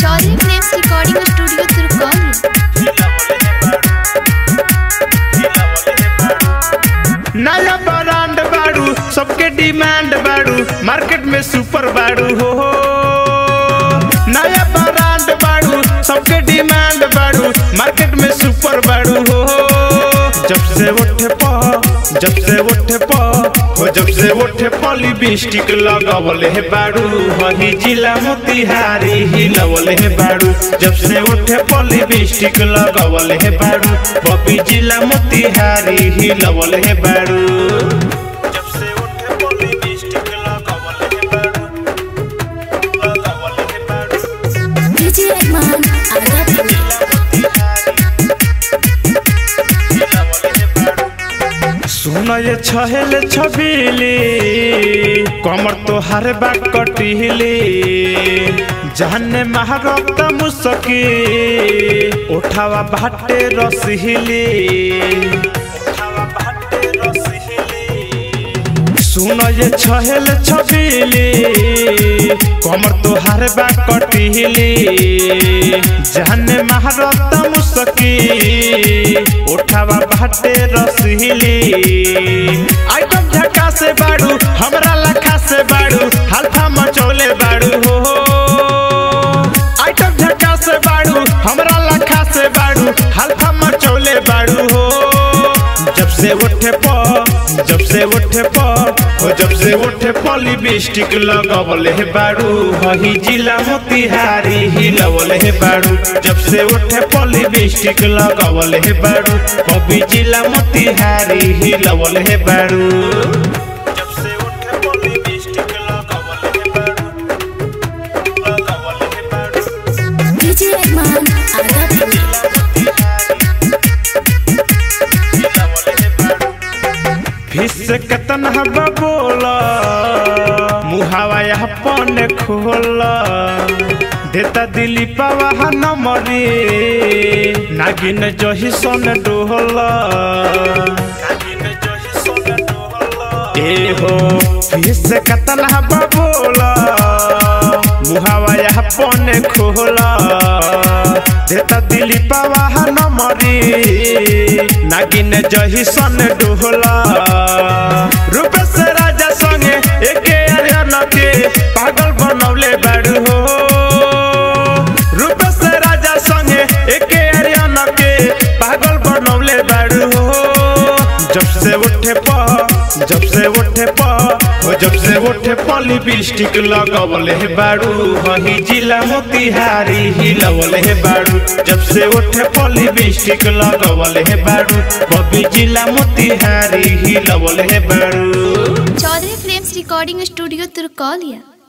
Chaudhary films recording studio Turkauli नया brand बाड़ू सबके डिमांड बाड़ू मार्केट में सुपर बाड़ू हो नया ब्रांड बाड़ू सबके डिमांड बाड़ू मार्केट में सुपर बाड़ू हो जब से उठे प जब से उठे प हो जब से उठे प लिपस्टिक लगावल है बाड़ू वही जिला मोतिहारी हिलवल है बाड़ू जब से उठे प लिपस्टिक लगावल है बाड़ू बबी जिला मोतिहारी हिलवल है बाड़ू जब से उठे प लिपस्टिक लगावल है बाड़ू लगावल है बाड़ू डीजे रहमान आजा दिल सुन ये छहेल छबीली कमर तो हर बा कटिली जाने महारत मुसकी उठावा भाटे रसहिली सुन ये छहेल छबीली कमर तो हर बा कटिली जाने महारत मुसकी उठावा भाटे रसहिली आइटम झका से बाड़ू हमरा लखा से बाड़ू हल्फा मचौले बाड़ू हो आइटम झका से बाड़ू हमरा लखा से बाड़ू हल्फा मचौले बाड़ू हो जब से उठे प जब से उठे प हो जब से उठे प लिपस्टिक लगवल है बाड़ू वही जिला मोतिहारी हिलवल है बाड़ू जब से उठे प लिपस्टिक लगवल है बाड़ू बबी जिला मोतिहारी हिलवल है बाड़ू जब से उठे प लिपस्टिक लगवल है बाड़ू लगवल है बाड़ू डीजे रहमान आजा दिल फिस कतन हवा बोला मुहावा अपन खोला देता दिली पावा नमरी नागिन जही सन डोहला ए हो फिस कतन हवा बोला मुहावा अपन खोला देता दिली पावा नमरी नागिन जही सन डोहला रूप से राजा संगे एके अरियन के पागल बनौले बाड़ू हो रूप से राजा संगे एके अरियन के पागल बनौले बाड़ू हो जब से उठे प जब से उठे प हो जब से उठे प लिपस्टिक लगवल है बाड़ू वही जिला मोतिहारी हिलवल है बाड़ू जब से उठे प लिपस्टिक लगवल है बाड़ू बबी जिला मोतिहारी हिलवल है बाड़ू चौधरी फिल्म्स रिकॉर्डिंग स्टूडियो तुर्कौलिया